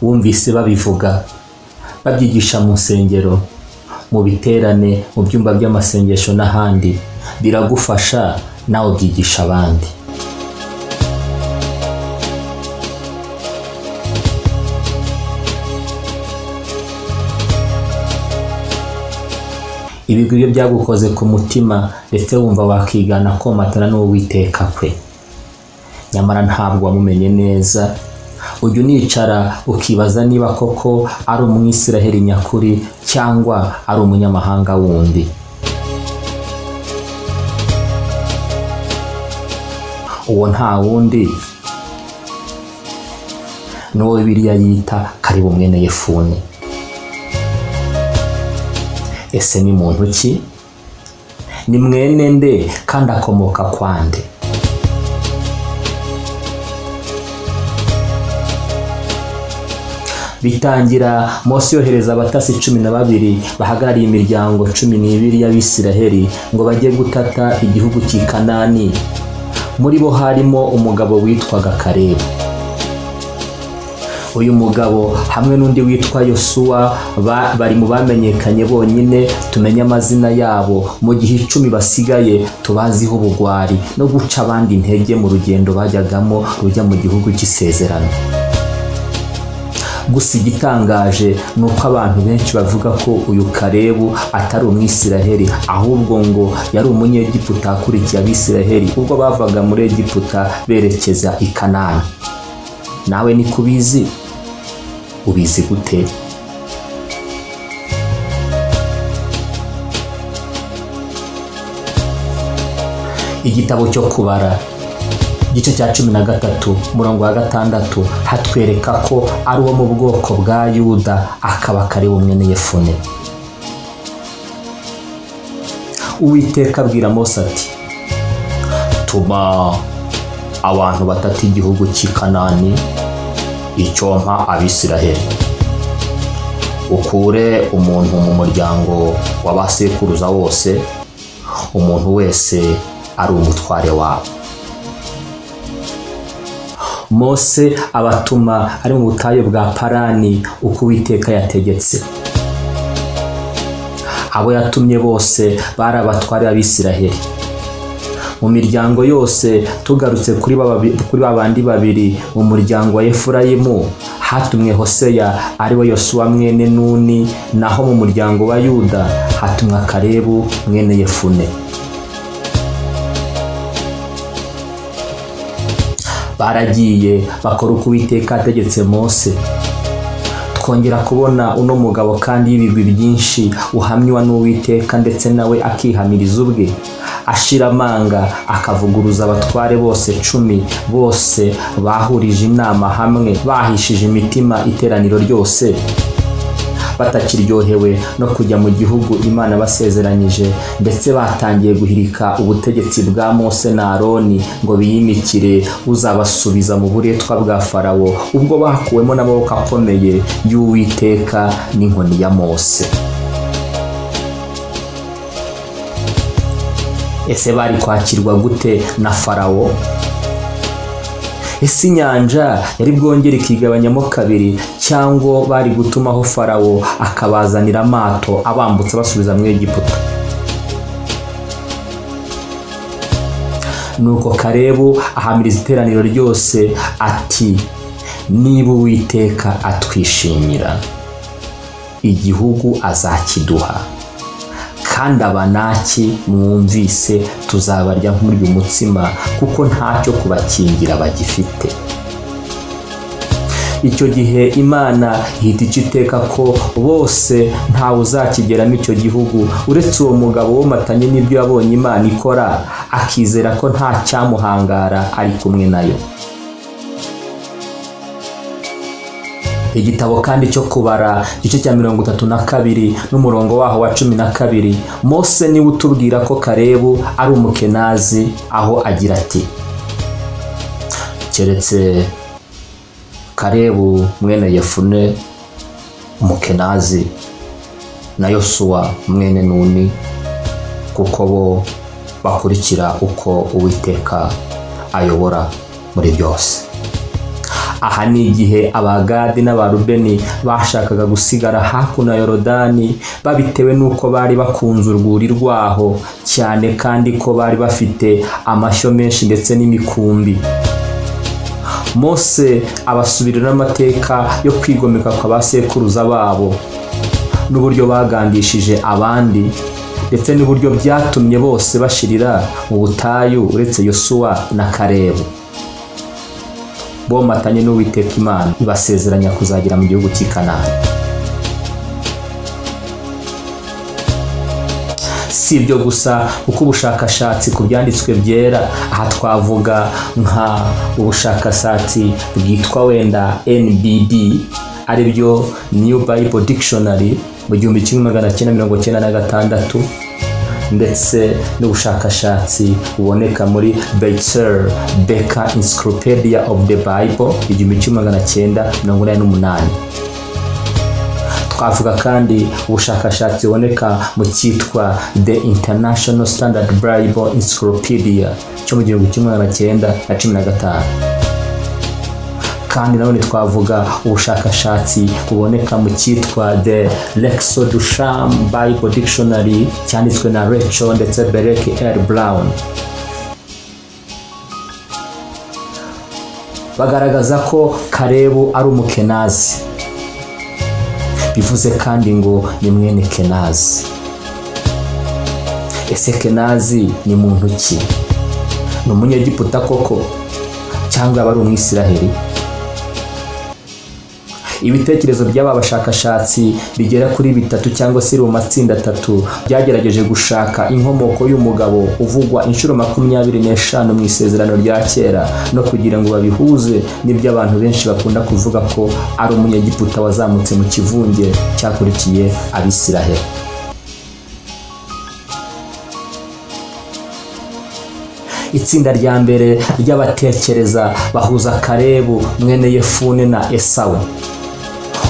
wumvise babivuga babyigisha mu nsengero mu biterane mu byumba by'amasengesho n'ahandi biragufasha nawe ubyigisha abandi ibigwi byo byagukoze ku mutima ndetse wumva wakigana komatana n'uwo witeka kwe nyamara ntabwo wamumenye neza ujya unicara ukibaza niba koko ari umwisiraheli nyakuri cyangwa ari umunyamahanga wundi uwo nta wundi ni uwo bibiliya yita karibu mwene yefuni ese ni muntu ki ni mwene nde kandi akomoka kwande bitangira mose yohereza abatasi cumi na babiri bahagarariye imiryango cumi n'ibiri y'abisiraheli ngo bajye gutata igihugu cy'i kanani muri bo harimo umugabo witwaga karebu uyu mugabo hamwe n'undi witwa yosuwa bari mu bamenyekanye bonyine tumenye amazina yabo mu gihe icumi basigaye tubaziho ubugwari no guca abandi intege mu rugendo bajyagamo rujya mu gihugu cy'isezerano gusa igitangaje ni uko abantu benshi bavuga ko uyu karebu atari umwisiraheli ahubwo ngo yari umunyegiputa akurikiye abisiraheli ubwo bavaga muri egiputa berekeza i kanani nawe ni kubizi ubizi gute igitabo cyo kubara igice cya cumi na gatatu umurongo wa gatandatu hatwereka ko ari uwo mu bwoko bwa yuda akaba kari bumwe n'iyefune uwiteka abwira mose ati tuma abantu batatu igihugu cy'i kanani icyompa abisiraheli ukure umuntu mu muryango w'abasekuruza wose umuntu wese ari umutware wabo mose abatuma ari mu butayu bwa parani uko uwiteka yategetse abo yatumye bose bari abatware b'abisiraheli mu miryango yose tugarutse kuri ba bandi babiri mu muryango wa efurayimu hatumwe hoseya ariwe yosuwa mwene nuni naho mu muryango wa yuda hatumwa karebu mwene yefune baragiye bakora uko uwiteka ategetse mose twongera kubona uno mugabo kandi y'ibigwi byinshi uhamywa n'uwiteka ndetse nawe akihamiriza ubwe ashira amanga akavuguruza abatware bose cumi bose bahurije inama hamwe bahishije imitima iteraniro ryose batakiryohewe no kujya mu gihugu imana basezeranyije ndetse batangiye guhirika ubutegetsi bwa mose na aroni ngo biyimikire uzabasubiza mu buretwa bwa farawo ubwo bakuwemo n'amaboko akomeye y'uwiteka n'inkoni ya mose ese bari kwakirwa gute na farawo ese inyanja yari bwongere ikigabanyamo kabiri cyangwa bari gutumaho farawo akabazanira amato abambutsa basubiza mu egiputa nuko karebu ahamiriza iteraniro ryose ati niba uwiteka atwishimira igihugu azakiduha kandi abanaki mwumvise tuzabarya nk'urya umutsima kuko ntacyo kubakingira bagifite icyo gihe imana ihita iteka ko bose ntawe uzakigeramo icyo gihugu uretse uwo mugabo womatanye n'ibyo yabonye imana ikora akizera ko nta cyamuhangara ari kumwe nayo igitabo kandi cyo kubara igice cya mirongo itatu na kabiri n'umurongo waho wa cumi na kabiri mose niwe utubwira ko karebu ari umukenazi aho agira ati keretse karebu mwene yefune umukenazi na yosuwa mwene nuni kuko bo bakurikira uko uwiteka ayobora muri byose aha ni igihe abagadi n'abarubeni bashakaga gusigara hakuno ya yorodani babitewe n'uko bari bakunze urwuri rwaho cyane kandi ko bari bafite amashyo menshi ndetse n'imikumbi mose abasubirira amateka yo kwigomeka kwa ba sekuruza babo n'uburyo bagandishije abandi ndetse n'uburyo byatumye bose bashirira mu butayu uretse yosuwa na karebu bomatanye n'uwiteka imana ibasezeranya kuzagera mu gihugu cy'i kanani si ibyo gusa kuko ubushakashatsi ku byanditswe byera aha twavuga nka ubushakashatsi bwitwa wenda nbb ari byo new bible dictionary mu gihumbi kimwe magana cyenda mirongo cyenda na gatandatu ndetse n'ubushakashatsi buboneka muri Beitzer Becker Encyclopedia of the Bible igihumbi kimwe magana cyenda mirongo inani n'umunani twavuga kandi ubushakashatsi buboneka mu cyitwa The International Standard Bible Encyclopedia cyo mu gihumbi kimwe magana cyenda na cumi na gatanu kandi nanone twavuga ubushakashatsi buboneka mu cyitwa the lexo dusham bible dictionary cyanditswe na reco ndetse berek r brown bagaragaza ko karebu ari umukenazi bivuze kandi ngo ni mwene kenazi ese kenazi ni muntu ki ni umunyegiputa koko cyangwa yaba ari umwisiraheli ibitekerezo by'aba bashakashatsi bigera kuri bitatu cyangwa se mu matsinda atatu byagerageje gushaka inkomoko y'umugabo uvugwa inshuro makumyabiri n'eshanu mu isezerano rya kera no kugira ngo babihuze n'ibyo abantu benshi bakunda kuvuga ko ari umunyegiputa wazamutse mu kivunge cyakurikiye abisiraheli itsinda rya mbere ry'abatekereza bahuza karebu mwene yefune na esawu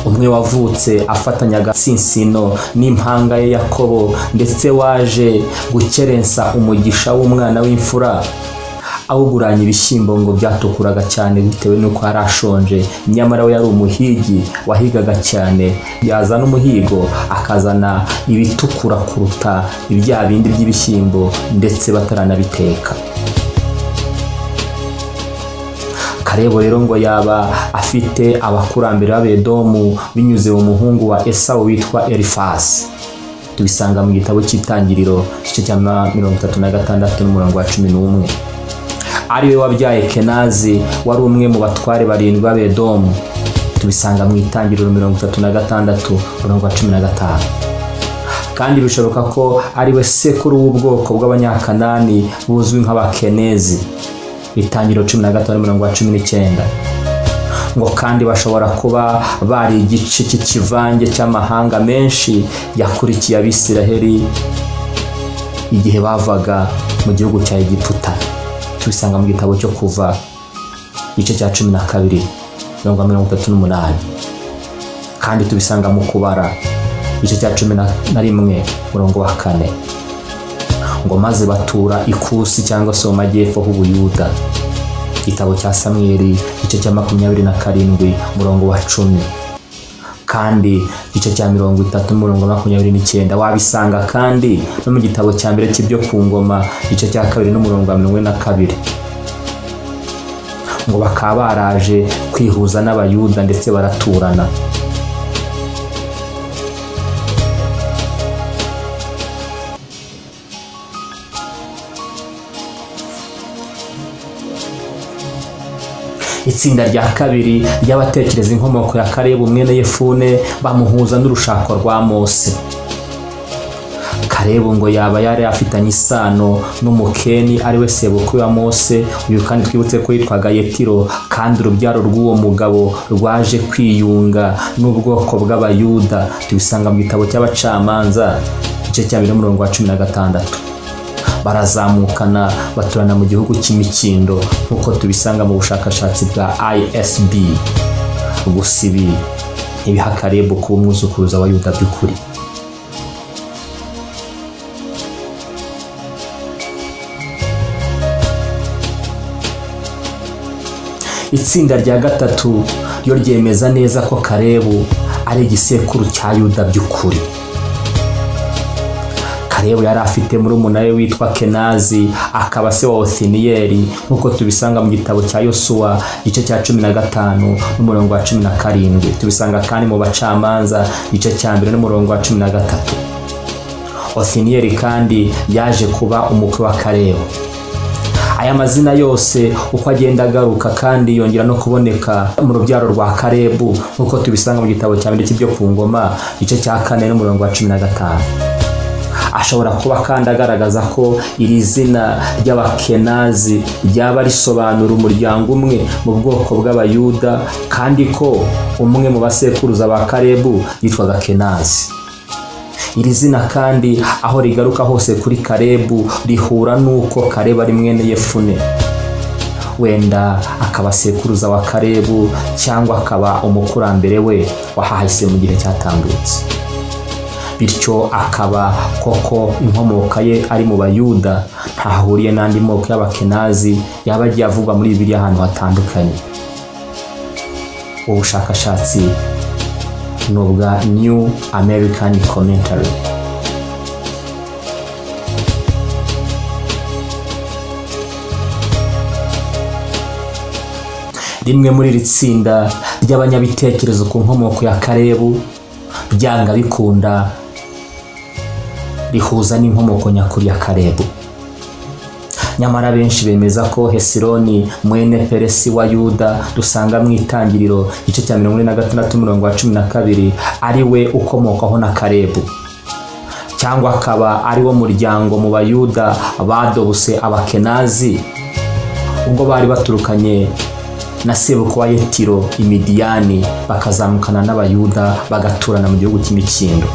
umwe wavutse afatanyaga sinsino n'impanga ye yakobo ndetse waje gukerensa umugisha w'umwana w'imfura awuguranya ibishyimbo ngo byatukuraga cyane bitewe n'uko yari ashonje nyamara we yari umuhigi wahigaga cyane yazana umuhigo akazana ibitukura kuruta ibya bindi by'ibishyimbo ndetse bataranabiteka karebo rero ngo yaba afite abakurambere b'abedomu binyuze mu muhungu wa esawu witwa erifasi tubisanga mu gitabo cy'itangiriro igice cya mirongo itatu na gatandatu n'umurongo wa cumi n'umwe ariwe wabyaye kenazi wari umwe mu batware barindwi b'abedomu tubisanga mu itangiriro mirongo itatu na gatandatu umurongo wa cumi na gatanu kandi bishoboka ko ariwe sekuru w'ubwoko bw'abanyakanani buzwi nk'abakenezi itangiriro cumi na gatanu mirongo wa cumi n'icyenda ngo kandi bashobora kuba bari igice cy'ikivange cy'amahanga menshi yakurikiye abisiraheli igihe bavaga mu gihugu cya egiputa tubisanga mu gitabo cyo kuva igice cya cumi na kabiri mirongo mirongo itatu n'umunani kandi tubisanga mu kubara igice cya cumi na rimwe murongo wa kane ngo maze batura ikusi cyangwa se mu majyepfo h'ubuyuda igitabo cya samweri igice cya makumyabiri na karindwi umurongo wa cumi kandi igice cya mirongo itatu n'umurongo wa makumyabiri n'icyenda wabisanga kandi no mu gitabo cya mbere cy'ibyo ku ngoma igice cya kabiri n'umurongo wa mirongo ine na kabiri ngo bakaba baraje kwihuza n'abayuda ndetse baraturana itsinda rya kabiri ry'abatekereza inkomoko ya karebu mwene yefune bamuhuza n'urushako rwa mose karebu ngo yaba yari afitanye isano n'umukeni ariwe sebukwe wa mose uyu kandi twibutse ko yitwaga yetiro kandi urubyaro rw'uwo mugabo rwaje kwiyunga n'ubwoko bw'abayuda tubisanga mu gitabo cy'abacamanza igice cya bibiri n'umurongo wa cumi na gatandatu barazamukana baturana mu gihugu cy'imikindo nk'uko tubisanga mu bushakashatsi bwa isb gusa ibi ntibiha karebu kuba umwuzukuruza wa yuda by'ukuri itsinda rya gatatu ryo ryemeza neza ko karebu ari igisekuru cya yuda by'ukuri karebu yari afite murumuna we witwa kenazi akaba se wa otiniyeli nk'uko tubisanga mu gitabo cya yosuwa igice cya cumi na gatanu n'umurongo wa cumi na karindwi tubisanga kandi mu bacamanza igice cya mbere n'umurongo wa cumi na gatatu otiniyeli kandi yaje kuba umukwe wa karebu aya mazina yose uko agenda agaruka kandi yongera no kuboneka mu rubyaro rwa karebu nk'uko tubisanga mu gitabo cya mbere cy'ibyo ku ngoma igice cya kane n'umurongo wa cumi na gatanu ashobora kuba kandi agaragaza ko iri zina ry'abakenazi ryaba risobanura umuryango umwe mu bwoko bw'abayuda kandi ko umwe mu basekuruza ba karebu yitwaga kenazi iri zina kandi aho rigaruka hose kuri karebu rihura n'uko karebu ari mwene yefune wenda akaba sekuruza wa karebu cyangwa akaba umukurambere we wahahise mu gihe cyatambutse bityo akaba koko inkomoka ye ari mu bayuda ntahuriye n'andi moko y'abakenazi yaba agiye avugwa muri bibiri ahantu hatandukanye ubushakashatsi ni ubwa new american commentary rimwe muri iri tsinda ry'abanyabitekerezo ku nkomoko ya karebu byanga bikunda rihuza n'inkomoko nyakuri ya karebu nyamara benshi bemeza ko hesironi mwene peresi wa yuda dusanga mu itangiriro igice cya mirongo ine na gatandatu umurongo wa cumi na kabiri ari we ukomokaho na karebu cyangwa akaba ari wo muryango mu bayuda badobose abakenazi ubwo bari baturukanye na sebuko wa yetiro imidiyani bakazamukana n'abayuda bagaturana mu gihugu cy'imikindo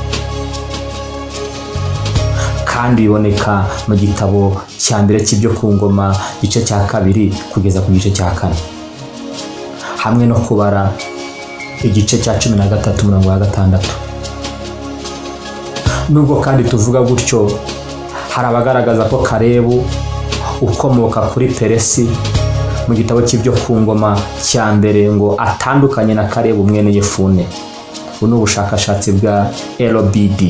kandi biboneka mu gitabo cya mbere cy'ibyo ku ngoma igice cya kabiri kugeza ku gice cya kane hamwe no kubara igice cya cumi na gatatu umurongo wa gatandatu nubwo kandi tuvuga gutyo hari abagaragaza ko karebu ukomoka kuri peresi mu gitabo cy'ibyo ku ngoma cya mbere ngo atandukanye na karebu mwene yefune ubu ni ubushakashatsi bwa rbd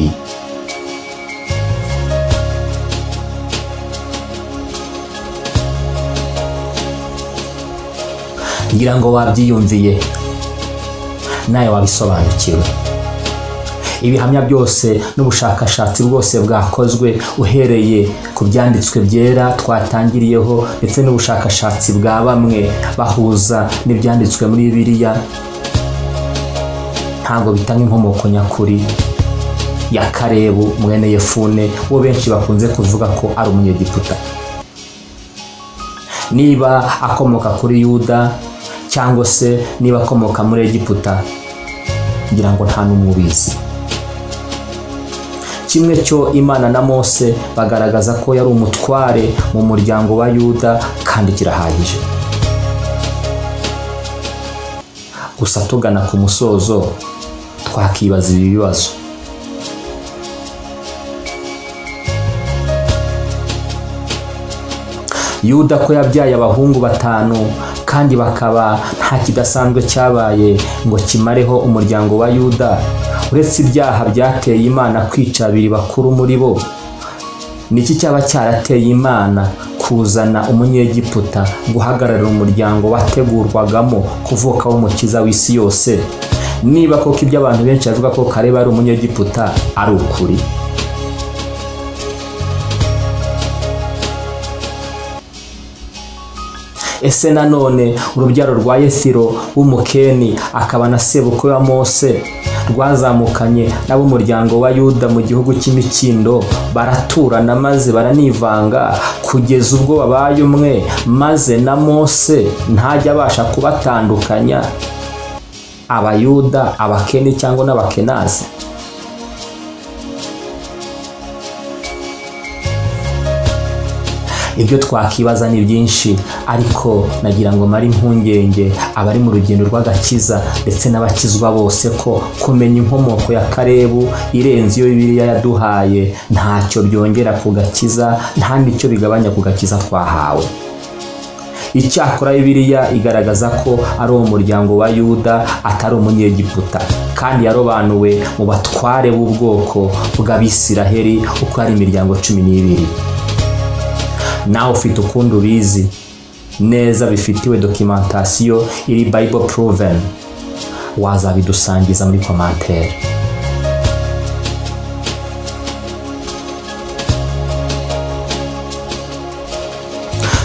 ngira ngo wabyiyumviye nawe wabisobanukiwe ibihamya byose n'ubushakashatsi bwose bwakozwe uhereye ku byanditswe byera twatangiriyeho ndetse n'ubushakashatsi bwa bamwe bahuza n'ibyanditswe muri biriya ntabwo bitanga inkomoko nyakuri ya karebu mwene yefune wo benshi bakunze kuvuga ko ari umunyegiputa niba akomoka kuri yuda cyangwa se niba akomoka muri egiputa ngira ngo nta n'umubizi kimwe cyo imana na mose bagaragaza ko yari umutware mu muryango wa yuda kandi kirahagije gusa tugana ku musozo twakibaza ibi bibazo yuda ko yabyaye abahungu batanu kandi bakaba nta kidasanzwe cyabaye ngo kimareho umuryango wa yuda uretse ibyaha byateye imana kwica abiri bakuru muri bo niki cyaba cyarateye imana kuzana umunyegiputa guhagararira umuryango wategurwagamo kuvuka w'umukiza w'isi yose niba koko ibyo abantu benshi bavuga ko kareba ari umunyegiputa ari ukuri ese nanone urubyaro rwa yesiro w'umukeni akaba na sebukwe wa mose rwazamukanye n'ab'umuryango wa yuda mu gihugu cy'imikindo baraturana maze baranivanga kugeza ubwo babaye umwe maze na mose ntajya abasha kubatandukanya abayuda abakeni cyangwa n'abakenazi ibyo twakibaza ni byinshi ariko nagira ngo mare impungenge abari mu rugendo rw'agakiza ndetse n'abakizwa bose ko kumenya inkomoko ya karebu irenze iyo bibiriya yaduhaye ntacyo byongera ku gakiza nta n'icyo bigabanya ku gakiza twahawe icyakora bibiliya igaragaza ko ari umuryango wa yuda atari umunyegiputa kandi yarobanuwe mu batware b'ubwoko bw'abisiraheli uko ari imiryango cumi n'ibiri nawe ufite ukundi ubizi neza bifitiwe dokimentasiyo iri bible proven wazabidusangiza muri komantere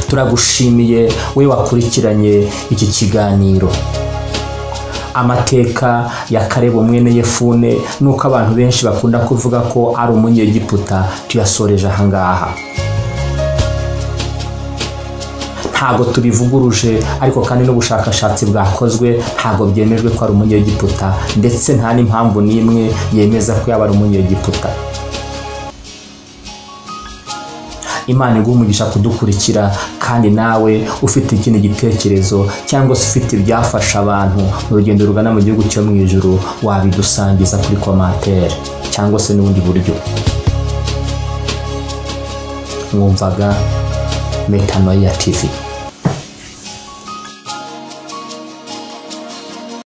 turagushimiye we wakurikiranye iki kiganiro amateka ya karebo mwene yefune nuko abantu benshi bakunda kuvuga ko ari umunyegiputa tuyasoreje ahangaha ntabwo tubivuguruje ariko kandi n'ubushakashatsi bwakozwe ntabwo byemejwe ko ari umunyegiputa ndetse nta n'impamvu n'imwe yemeza ko yaba ari umunyegiputa imana iguha umugisha kudukurikira kandi nawe ufite ikindi gitekerezo cyangwa se ufite ibyafasha abantu mu rugendo rugana mu gihugu cyo mu ijoro wabidusangiza kuri komantere cyangwa se n'ubundi buryo mwumvaga metanoia tv